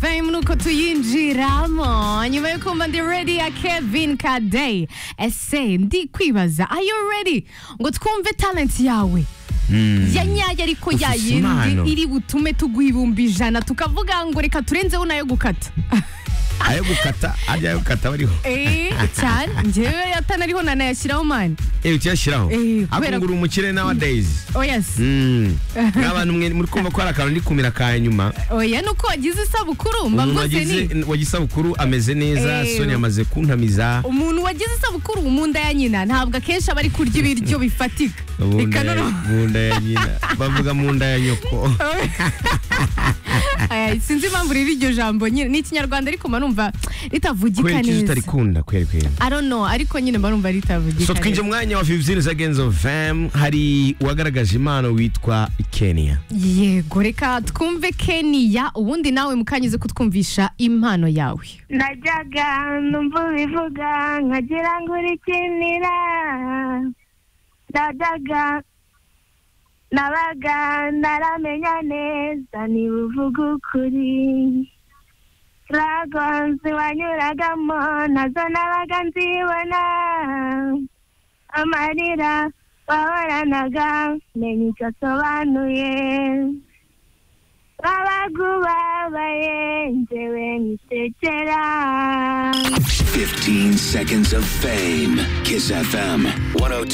bamwe nuko tuyinjiramo nyuma yo kumva ndi ready ya kevin kadeyi ese ndi kwibaza are you ready ngo twumve talent yawe ya nyayo ariko Ufise impano. yayindi iri butume tuguha ibihumbi ijana tukavuga ngo reka turenzeho nayo gukata ayo gukata ajya ayo gukata bariho eee cyane njyewe atanariho nanayashyiraho mani ewe tuyashyiraho Eh, kubera- akungura umukire nawa days oyasi nk'abantu mwe muri kumva ko hari akantu ndi kumira ka nyuma oya ni uko wagize isabukuru mba umuntu rwose ni wagize wagisabukuru ameze neza Eh. soni yamaze kuntamiza umuntu wagize isabukuru mu nda ya nyina ntabwo akenshi aba ari kurya ibiryo bifatika mu reka nda ya- noneho mu nda ya nyina bavuga mu nda ya nyoko Aya, sinzi impamvu riri iryo jambo nyine ni ikinyarwanda ariko mba numva kubera ritavugika ikizo neza utarikunda kweri kweri I don't know, ariko nyine mba numva ritavugika so twinjiye neza mu mwanya wa fivuziniza genzo fm hari uwagaragaje impano witwa kenya yego reka twumve keniya ubundi nawe mukanyuze kutwumvisha impano yawe najyaga numva ubivuga nkagira ngo urikinira najyaga nabaga naramenya neza niba uvuga ukuri ragonzi wanyuragamo nazo nabaga nzibona amarira wahoranaga menya icyo asobanuye babaga ubabaye njyewe nkisekera 15 seconds of fame. Kiss FM 102.